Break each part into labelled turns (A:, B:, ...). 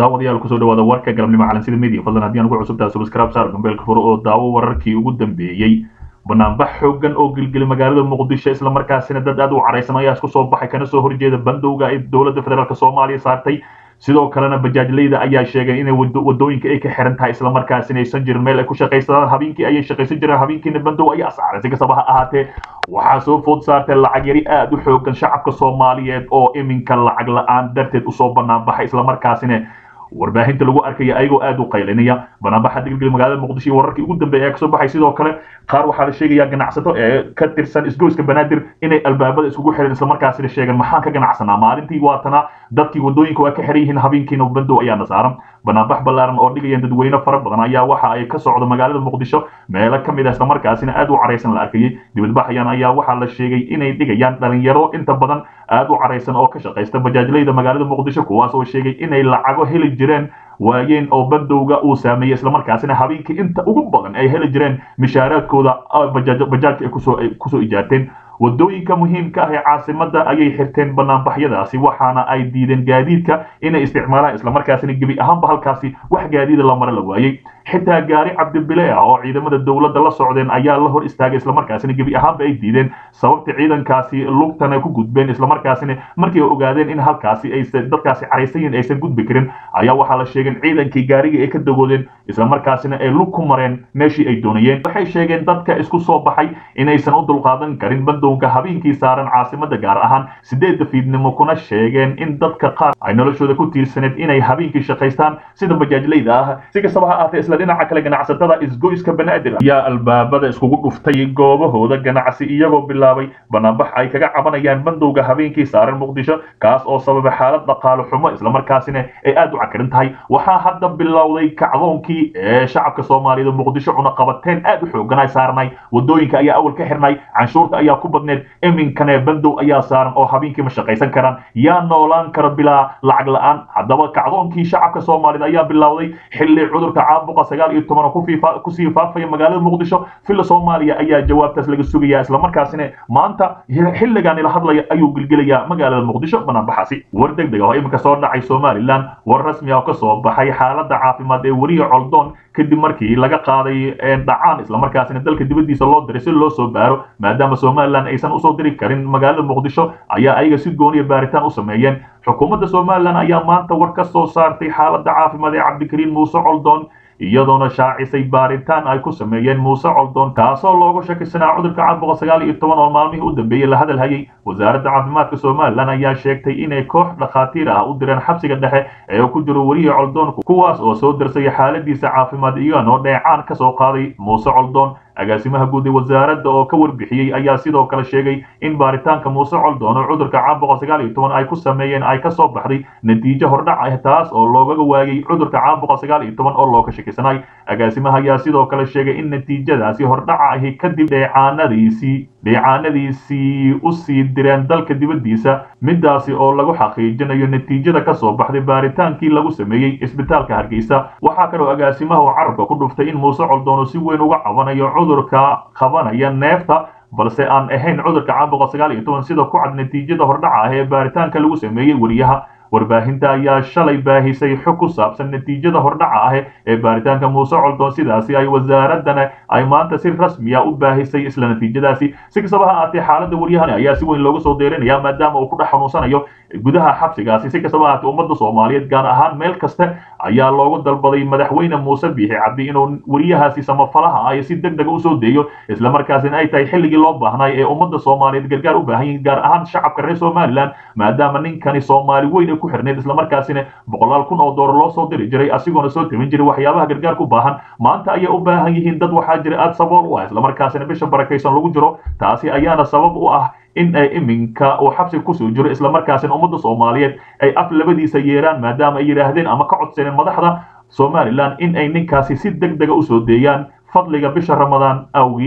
A: daawadayaal kusoo dhawaada warka galabnimo calansida media fadlan haddii aan ugu cusubtahay subscribe saar gambeelka furo oo daawo wararkii ugu dambeeyey banaanbax xoogan oo gelgeli magaalada muqdisho islamarkaasina dad aad u caraysan ayaa isku soo baxay kana soo horjeeda bandowga ay dowladda federaalk soomaaliya saartay sidoo kalena bajaajleyda ayaa sheegay inay wadooyinka ay ka xiran tahay islamarkaasina aysan jirin meel ay ku shaqaysadaan habeenkii ayay shaqaysan jireen habeenkiina bandow ayaa saaray si kastaba ha ahaatee waxaa soo food saartay lacag yari aad u xoogan shacabka soomaaliyeed oo iminka lacag la-aan darteed usoo banaan baxay islamarkaasina warbaahinta lagu arkaya ayagoo aad u qaylinaya banaanbaxa gelgeli magaalada muqdisho iyo wararkii ugu dambeeya ee kasoo baxay sidoo kale qaar waxaa la sheegayaa ganacsato ee ka tirsan isgoyska banaadir inay albaabada isugu xireen islamarkaasina sheegeen maxaan ka ganacsanaa maalintii waatana dadkii wadooyinka waa ka xiran yihiin habeenkiina bandow ayaana saaran banaanbax ballaaran oo dhigayaan dadweyne fara badan ayaa waxa ay ka socdo magaalada muqdisho meelo ka mid ah islamarkaasina aad u caraysan la arkayay dibadbaxayan ayaa waxaa la sheegay inay dhigayaan dhalinyaro inta badan aad u caraysan oo ka shaqaysta bajaajleyda magaalada muqdisho kuwaas oo sheegay inay lacago heli jireen waayeen oo bandowga uu saameeyey islamarkaasina habeenkii inta ugu badan ay heli jireen mishaaraadkooda bajaajka ay kusoo ijaarteen wadooyinka muhiimka ah ee caasimada ayay xirteen banaanbaxyadaasi waxaana ay diideen gaadiidka inay isticmaalaan islamarkaasina gebi ahaanba halkaasi wax gaadiida la mara la waayey xitaa gaari cabdibile ah oo ciidamada dowladda la socdeen ayaa la hor istaagay islamarkaasina gebi ahaanba ay diideen sababta ciidankaasi lugtana ku gudbeen islamarkaasina markay ogaadeen in halkaasi ay dadkaasi caraysan yihin aysan gudbi karin ayaa waxaa la sheegeen ciidankii gaarigii ay ka dagoodeen islamarkaasina ay lug ku mareen meeshii ay doonayeen waxay sheegeen dadka isku soo baxay inaysan u dulqaadan karin bandowga habeenkii saaran caasimada gaar ahaan sideedda fiidnimo kuna sheegeen in dadka qaar ay noloshooda ku tiirsaneed inay habeenkii shaqaystaan sida bajaajleyda ah si kastaba ha ahaatee isla dhinaca kale ganacsatada isgoyska banaadir ayaa albaabada iskugu dhuftay goobahooda ganacsi iyagoo bilaabay banaanbax ay kaga cabanayaan bandowga habeenkii saaran muqdisho kaas oo sababa xaalad dhaqaalo xumo islamarkaasina ay aad u cakarin tahay waxaa hadda bilowday kacdoonkii ee shacabka soomaaliyeed muqdisho cunaqabateen aad u xoogan ay saarnay wadooyinka ayaa awal ka xirnay canshuurta ayaa ku badneed iminkane bandow ayaa saaran oo habeenkii ma shaqaysan karaan yaa noolaan kara bilaa lacag la-aan haddaba kacdoonkii shacabka soomaaliyeed ayaa bilowday xilli cudurka caabuqa sagaal iyo toban kusii faafaya magaalada muqdisho villa soomaaliya ayaa jawaabtaas laga sugaya islamarkaasina maanta xilligan ila hadlaya ayuu gelgelayaa magaalada muqdisho banaanbaxaasi war deg deg ah oo iminka soo dhacay somalilan war rasmi ah oo kasoo baxay xaalada caafimaad ee weriya coldoon kadib markii laga qaaday dhacaan islamarkaasina dalka dibadiisa loo diray si loo soo baaro maadaama somalilan aysan usoo diri karin magaalada muqdisho ayaa ayaga si gooniya baaritaan u sameeyeen xukuumadda somalilan ayaa maanta war ka soo saartay xaalada caafimaad ee cabdikariin muuse coldoon iyadoona shaacisay baaritaan ay ku sameeyeen muuse coldoon kaasoo loogu shakisanaa cudurka caabuqa sagaal iyo toban oo maalmihii u dambeeyey la hadal hayay wasaaradda caafimaadka somalilan ayaa sheegtay inay koox dhakhaatiir ah u direen xabsiga dhexe ee ku jiro weriya coldoon kuwaas oo soo darsaya xaaladiisa caafimaad iyaganoo dheecaan ka soo qaaday muuse coldoon agaasimaha guud ee wasaaradda oo ka warbixiyey ayaa sidoo kale sheegay in baaritaanka muuse coldoon oo cudurka caabuqa sagaal iyo toban ay ku sameeyeen ay kasoo baxday natiijo hordhac ah taas oo loogaga waayay cudurka caabuqa sagaal iyo toban oo looga shakisanay agaasimaha ayaa sidoo kale sheegay in natiijadaasi hordhaca ahi kadib dheecaanadiisii dheecaanadiisii u sii direen dalka dibaddiisa midaasi oo lagu xaqiijinayo natiijada kasoo baxday baaritaankii lagu sameeyey isbitaalka hargeysa waxaa kaloo agaasimaha oo carabka ku dhuftay in muuse coldoon si weyn uga cabanayo cudurka qabanaya neefta balse aan ahayn cudurka caabuqa sagaal iyo toban sida ku cad natiijada hordhaca ah ee baaritaanka lagu sameeyey weriyaha warbaahinta ayaa shalay baahisay xog ku saabsan natiijada hordhaca ah ee baaritaanka muuse coldoon sidaasi ay wasaaradana ay maanta si rasmiya u baahisay isla natiijadaasi si kastaba ha ahaatee xaaladda waryahani ayaa si weyn looga soo deyrinaya maadaama uu ku dhex xanuunsanayo gudaha xabsigaasi si kastaba ahaatee ummadda soomaaliyeed gaar ahaan meel kasta ayaa loogu dalbaday madaxweyne muuse biixi cabdi inuu weriyahaasi samafalaha ah si deg dega usoo deeyo islamarkaasina ay tahay xilligii loo baahnay ee ummadda soomaaliyeed gargaar u baahan yihin gaar ahaan shacabka reer somalilan maadaama ninkani soomaali weyn ku xirneed islamarkaasina boqolaal kun oo doolar loo soo diri jiray asigoona soo tabin jiray waxyaabaha gargaarka u baahan maanta ayay u baahan yihiin dad waxaa jira aad sabool u ah islamarkaasina bisha barakaysan lagu jiro taasi ayaana sabab u ah in ay iminka uu xabsiga kusoo jiro islamarkaasina ummadda soomaaliyeed ay af labadiisa yeeraan maadaama ay yidhaahdeen ama ka codsadeen madaxda somalilan in ay ninkaasi si deg dega usoo deeyaan fadliga bisha ramadaan awgii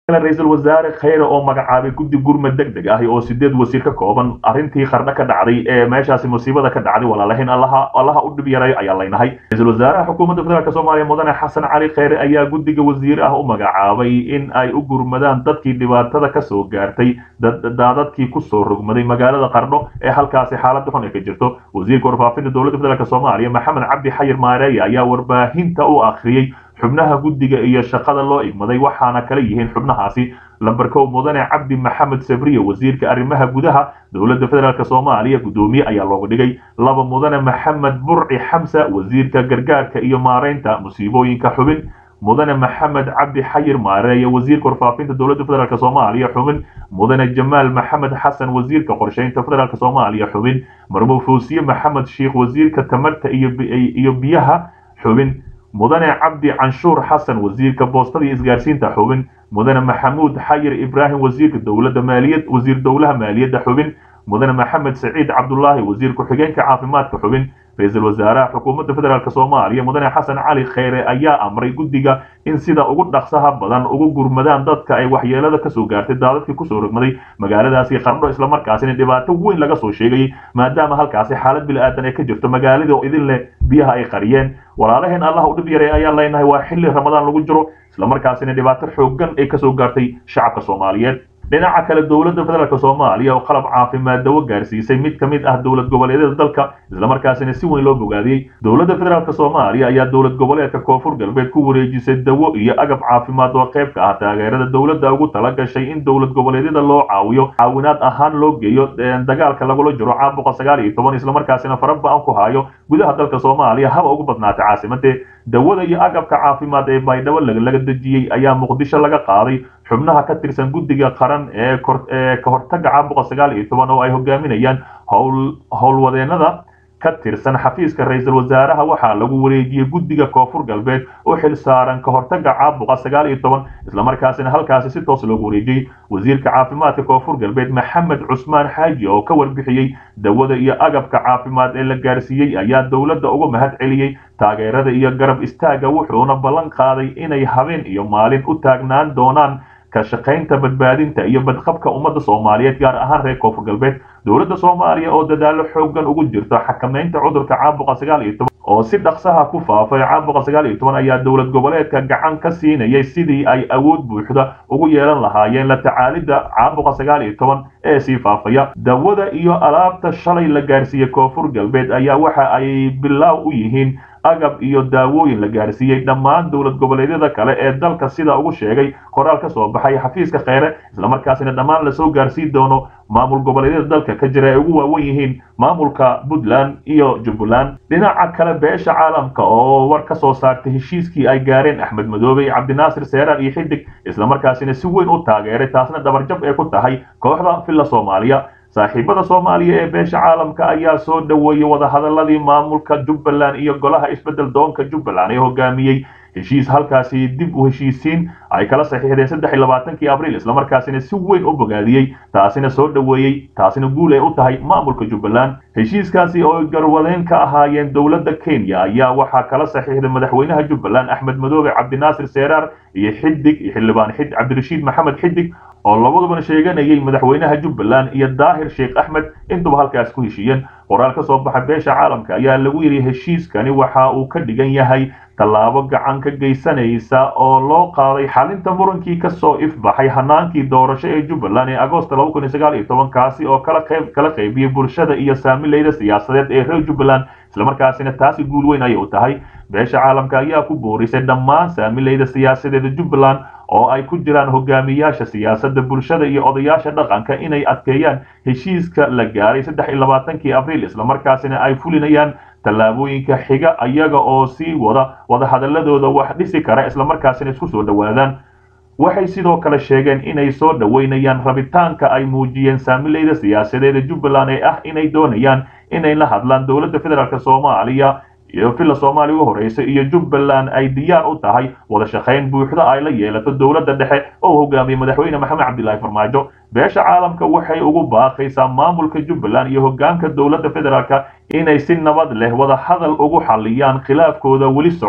A: ra-iisul wasaare kheyre oo magacaabay guddi gurmad deg deg ah oo sideed wasiir ka kooban arrintii qardho ka dhacday ee meeshaasi musiibada ka dhacday walaalahayn allaha allaha u dhib yaray ayaa laynahay ra-iisul wasaaraha xukuumadda federaalk soomaaliya mudane xasan cali kheyre ayaa guddiga wasiir ah u magacaabay in ay u gurmadaan dadkii dhibaatada kasoo gaartay daadadkii kusoo rogmaday magaalada qardho ee halkaasi xaalada xun ay ka jirto wasiirka warfaafinta dowladda federaalk soomaaliya maxamed cabdi xayir maareeye ayaa warbaahinta u akhriyey xubnaha guddiga iyo shaqada loo igmaday waxaana kala yihiin xubnahaasi lamber kow mudane cabdi maxamed sabriye wasiirka arrimaha gudaha dowladda federaalk soomaaliya guddoomiye ayaa looga dhigay laba mudane maxamed burci xamsa wasiirka gargaarka iyo maareynta musiibooyinka xubin mudane maxamed cabdi xayir maareeye wasiirka warfaafinta dowladda federaalk soomaaliya xubin mudane jamaal maxamed xasan wasiirka qorsheynta federaalk soomaaliya xubin marmo foosiye maxamed sheikh wasiirka tamarta iyo biyaha xubin mudane cabdi canshuur xasan wasiirka boostada iyo isgaarsiinta xubin mudane maxamuud xayir ibraahim wasiirka dowladda maaliyad wasiir dowlaha maaliyadda xubin mudane maxamed saciid cabdulaahi wasiir ku-xigeenka caafimaadka xubin ra-iisul wasaaraha xukuumadda federaalk soomaaliya mudane xasan cali kheyre ayaa amray guddiga in sida ugu dhaqsaha badan ugu gurmadaan dadka ay waxyeelada kasoo gaartay daadadkii kusoo rogmaday magaaladaasi qardho islamarkaasina dhibaato weyn laga soo sheegayay maadaama halkaasi xaalad bili-aadan ay ka jirto magaalada oo idin leh biyaha ay qariyeen walaalaheen allah u dhib yaray ayaan leenahay waa xilli ramadaan lagu jiro islamarkaasina dhibaato xoogan ay kasoo gaartay shacabka soomaaliyeed dhinaca kale dowladda federaalk soomaaliya oo qalab caafimaad dawo gaarsiisay mid ka mid ah dowlad goboleedyada dalka islamarkaasina si weyn loo bogaadiyey dowladda federaalk soomaaliya ayaa dowlad goboleedka koonfur galbeed ku wareejisay dawo iyo agab caafimaad oo qayb ka ah taageerada dowladda ugu tala gashay in dowlad goboleedyada loo caawiyo caawinaad ahaan loo geeyo dagaalka lagula jiro caabuqa sagaal iyo toban islamarkaasina faraba-an ku hayo gudaha dalka soomaaliya haba ugu badnaatay caasimade dawada iyo agabka caafimaad ee baydhabo laga dejiyey ayaa muqdisho laga qaaday xubnaha ka tirsan guddiga qaran ee ka hortaga caabuqa sagaal iyo toban oo ay hogaaminayaan howl howlwadeenada ka tirsan xafiiska ra-iisul wasaaraha waxaa lagu wareejiyey guddiga koonfur galbeed u xil saaran ka hortaga caabuqa sagaal iyo toban islamarkaasina halkaasi si toos loogu wareejiyey wasiirka caafimaadka koonfur galbeed maxamed cusmaan xaaji oo ka warbixiyey dawada iyo agabka caafimaad ee la gaarsiiyey ayaa dowladda uga mahad celiyey taageerada iyo garab istaaga wuxuuna ballan qaaday inay habeen iyo maalin u taagnaan doonaan ka shaqaynta badbaadinta iyo badqabka ummadda soomaaliyeed gaar ahaan reer koonfur galbeed dowladda soomaaliya oo dadaalo xoogan ugu jirto xakamaynta cudurka caabuqa sagaal iyo toban oo si dhaqsaha ku faafay caabuqa sagaal iyo toban ayaa dowlad goboleedka gacan ka siinayay sidii ay awood buuxda ugu yeelan lahaayeen la tacaalidda caabuqa sagaal iyo toban ee sii faafaya dawada iyo alaabta shalay la gaarsiiyey koonfur galbeed ayaa waxa ay bilaaw u yihiin agab iyo daawooyin la gaarsiiyey dhammaan dowlad goboleedyada kale ee dalka sida ugu sheegay qoraal ka soo baxay xafiiska kheyre islamarkaasina dhammaan lasoo gaarsiin doono maamul goboleedyada dalka ka jira ay ugu waawan yihiin maamulka puntland iyo jubbaland dhinaca kale beesha caalamka oo war ka soo saartay heshiiskii ay gaareen axmed madoobe iyo cabdinaasir seeraar iyo xidig islamarkaasina si weyn u taageeray taasna dabarjab ee ku tahay kooxda villa soomaaliya saaxiibada soomaaliya ee beesha caalamka ayaa soo dhoweeyey wadahadaladii maamulka jubbaland iyo golaha isbedel doonka jubbaland ee hogaamiyey heshiis halkaasi dib u heshiisiin ay kala saxiixdeen saddex iyo labaatankii abriil islamarkaasina si weyn u bogaadiyey taasina soo dhoweeyey taasina guul ay u tahay maamulka jubbaland heshiiskaasi oo garwadeen ka ahaayeen dowladda kenya ayaa waxaa kala saxiixday madaxweynaha jubbaland axmed madoobe cabdinaasir seeraar iyo xidig iyo xildhibaan xid cabdirashiid maxamed xidig oo labadubana sheeganayay madaxweynaha jubbaland iyo daahir sheekh axmed intuba halkaas ku heshiiyeen qoraal ka soo baxa beesha caalamka ayaa lagu yidhi heshiiskani waxa uu ka dhigan yahay tallaabo gacan ka geysanaysa oo loo qaaday xalinta murankii kasoo ifbaxay hanaankii doorasho ee jubbaland ee agoosta laba kun iyo sagaal iyo toban kaasi oo kala qayb kala qaybiyey bulshada iyo saamileyda siyaasadeed ee reer jubbaland islamarkaasina taasi guul weyn ayay u tahay beesha caalamka ayaa ku boorisay dhammaan saamileyda siyaasadeeda jubbaland oo ay ku jiraan hogaamiyaasha siyaasadda bulshada iyo odayaasha dhaqanka inay adkeeyaan heshiiska la gaaray saddex iyo labaatankii abriil islamarkaasina ay fulinayaan tallaabooyinka xiga iyaga oo sii wada wadahadaladooda wax dhisi kara islamarkaasina isku soo dhowaadaan waxay sidoo kale sheegeen inay soo dhoweynayaan rabitaanka ay muujiyeen saamileyda siyaasadeeda jubbaland ee ah inay doonayaan inay la hadlaan dowladda federaalk soomaaliya iyo villa soomaaliya ugu horeysa iyo jubbaland ay diyaar u tahay wada shaqayn buuxda ay la yeelato dowladda dhexe oo hogaamiyey madaxweyne maxamed cabdilaahi farmaajo beesha caalamka waxay ugu baaqaysaa maamulka jubbaland iyo hogaanka dowladda federaalk inay si nabad leh wada hadal ugu xaliyaan khilaafkooda weli socda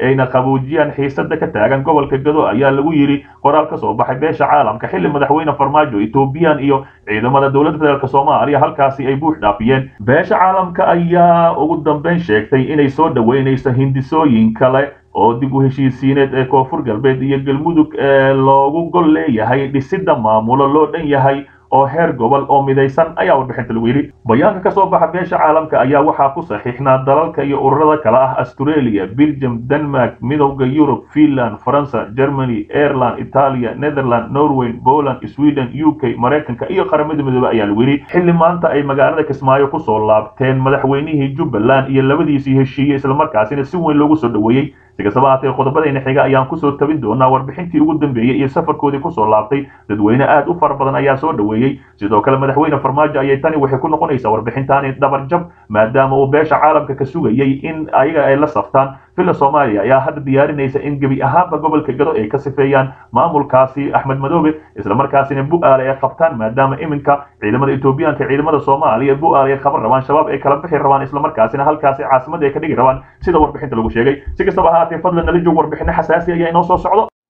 A: ayna qaboojiyaan xiisada ka taagan gobolka gado ayaa lagu yidhi qoraal ka soo baxay beesha caalamka xilli madaxweyne farmaajo ethoobiyan iyo ciidamada dowladda federaalk soomaaliya halkaasi ay buux dhaafiyeen beesha caalamka ayaa ugu dambeyn sheegtay inay soo dhoweynayso hindisooyin kale oo dib u heshiisiineed ee koonfur galbeed iyo galmudug ee loogu gol leeyahay dhisida maamulo loo dhan yahay oo heer gobol oo midaysan ayaa warbixinta lagu yidhi bayaanka ka soo baxa beesha caalamka ayaa waxaa ku saxiixnaa dalalka iyo ururada kale ah australia belgium denmark midowda yurub finland faransa germany ireland italia netherland norway poland sweden u k maraykanka iyo qaramada midoobe ayaa lagu yidhi xilli maanta ay magaalada kismaayo kusoo laabteen madaxweynihii jubbaland iyo labadiisii heshiiyey islamarkaasina si weyn loogu soo dhoweeyey si kastaba haatee qodobadayna xiga ayaan kusoo tabin doonaa warbixintii ugu dambeeyey iyo safarkoodii kusoo laabtay dadweyne aad u fara badan ayaa soo dhoweeyey sidoo kale madaxweyne farmaajo ayay tani waxay ku noqonaysaa warbixintaani dhabarjab maadaama uu beesha caalamka ka sugayay in ayaga ay la saftaan villa soomaaliya ayaa hadda diyaarinaysa in gebi ahaanba gobolka gado ay ka sifeeyaan maamulkaasi axmed madoobe islamarkaasina bu-aale ay qabtaan maadaama iminka ciidamada etoobiyaanka ciidamada soomaaliya bu-aale ay qaban rabaan shabaab ay kala bixi rabaan islamarkaasina halkaasi caasimada ay ka dhigi rabaan sida warbixinta lagu sheegay si kastaba ahaatee fadlan nala joog warbixino xasaasi ayaa inoo soo socdo